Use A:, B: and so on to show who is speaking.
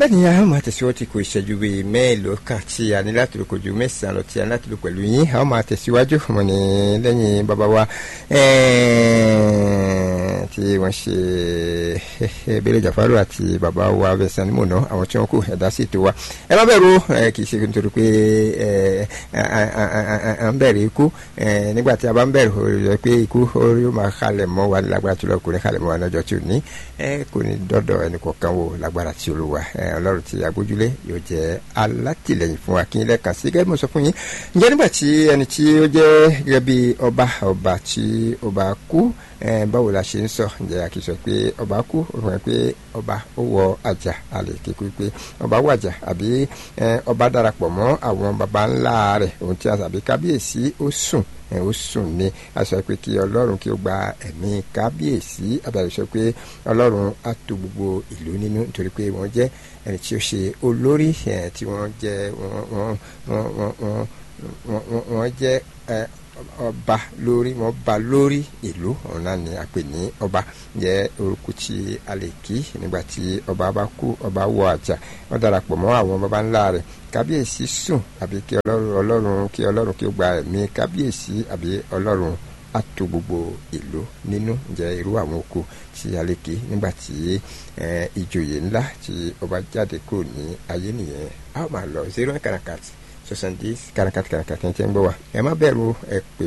A: bẹ́ẹ̀ ni a máa tẹ̀síwájú ti kò ìṣẹ́jú bíi mẹ́ẹ̀ló kan tí a ní láti lò kojú mẹ́sàn-án lọ tí a ní láti lò pẹ̀lú yín a máa tẹ̀síwájú mọ̀ ní lẹ́yìn bàbá wa tí wọ́n ṣe Bello Jafaru àti bàbá wa bẹ̀sán ní mọ̀nà àwọn tí wọ́n kù ẹ̀dá sì tó wa ẹ má bẹ̀rù kì í ṣe nítorí pé à ń bẹ̀rù ikú nígbà tí a bá ń bẹ̀rù rẹ̀ pé ikú yóò máa kalẹ̀ mọ́ wa lágbára tí lọ́kùnrin kalẹ̀ mọ́ wa lọ́jọ́ tí ò ní kò ní dọ́dọ̀ ẹnì kọ̀ọ̀kan wò lágbára tí olúwa ọlọ́run tí agbójúlé yóò jẹ́ alátìlẹyìn fún wa kí n lẹ́ẹ̀kan sí gẹ́gẹ́ bí mo sọ fún yín ǹjẹ́ nígbà tí ẹni tí ó jẹ́ gẹ́gẹ́ bí ọba ọba tí ọba kú báwo la ṣe ń sọ ǹjẹ́ a kì í sọ pé ọba kú ó fún ẹ pé ọba ó wọ àjà àlè kékeré pé ọba wàjà àbí ọba darapọ̀ mọ́ àwọn baba ńlá rẹ̀ ohun tí a sàbí kábíyèsí ó sùn ó sùn ní a sọ pé kí ọlọ́run kí ó gba ẹ̀mí kábíyèsí àbẹ̀rẹ̀ sọ pé ọlọ́run á tò gbogbo ìlú nínú nítorí pé wọ́n jẹ́ ẹni tí ó ṣe olórí tí wọ́n jẹ́ wọ́n wọ́n wọ́n wọ́n jẹ́ ọba lórí wọn ba lórí ìlú ọ̀nà ni a pè ní ọba jẹ́ orúkọ tí a lè kí nígbà tí ọba bá kú ọba wọ àjà wọ́n darapọ̀ mọ́ àwọn baba ńlá rẹ̀ kábíyèsí sùn àbí kí ọlọ́run ọlọ́run kí ọlọ́run kí ó gba ẹ̀mí kábíyèsí àbí ọlọ́run á tò gbogbo ìlú nínú jẹ́ irú àwọn oko tí a lè kí nígbà tí ìjòyè ńlá tí ọba jáde kúrò ní ayé nìyẹn a ó máa lọ zero karakat soixante dix karakat karakat ẹ̀ ń tẹ́ ń gbọ́ wa ẹ má bẹ̀rù ẹ pè